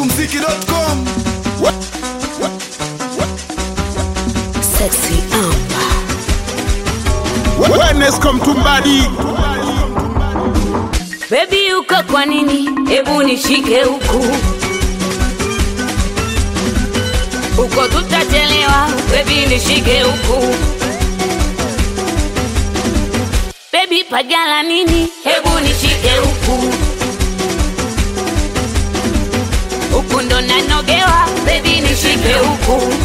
Smokumziki.com Sexy Amber. Wenesco Mtumbadi Baby uko kwa nini? Hebu nishike huku uko, tutachelewa. Baby nishike huku. Baby pagala nini? Hebu nishike huku huku, ndo nanogewa. Baby nishike huku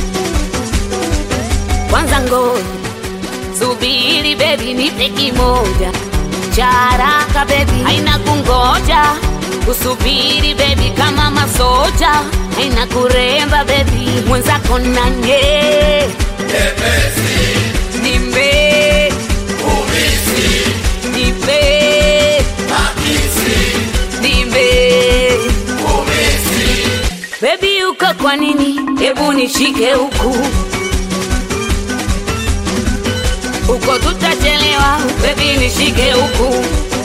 kwanza, ngoja subiri, baby nipe kimoja cha haraka baby, haina kungoja kusubiri baby, kama masoja haina kuremba baby, mwenzako nanye nimbe nipe nimbe baby, uko kwa nini? Hebu nishike huku huko tutachelewa, baby nishike huku.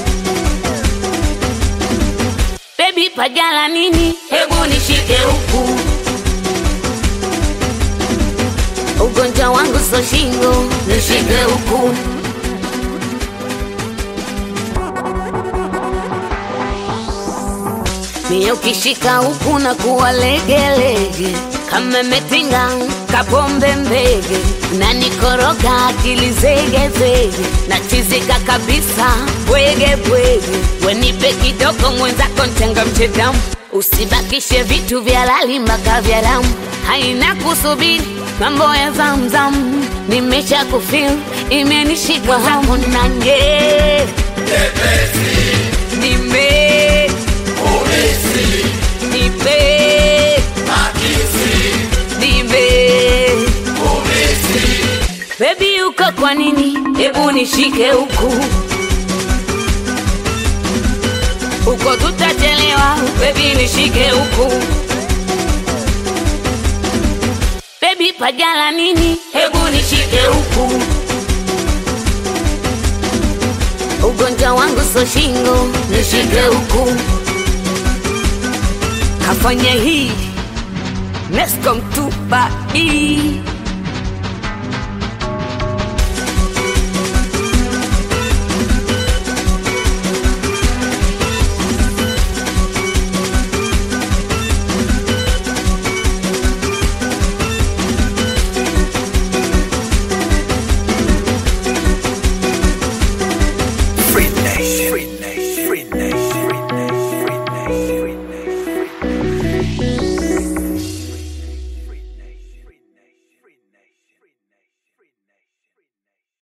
Baby pagala nini? Hebu nishike huku. Ugonjwa wangu so shingo, nishike huku. Mie ukishika huku na kuwa legelege kama metinga kapombe mbege na nikoroga akili zegezege na chizika kabisa bwege bwege wenipe kidogo mwenzako ntenga mchedamu usibakishe vitu vya lali mpaka vya damu haina kusubiri mambo ya zamzam nimesha kufil imenishika hamu nanye nime nipe nipe Baby uko kwa nini? Hebu nishike huku huko, tutachelewa. Baby nishike huku. Baby pagala nini? Hebu nishike huku. Ugonjwa wangu so shingo, nishike huku. Kafanya hii Nescom tupa hii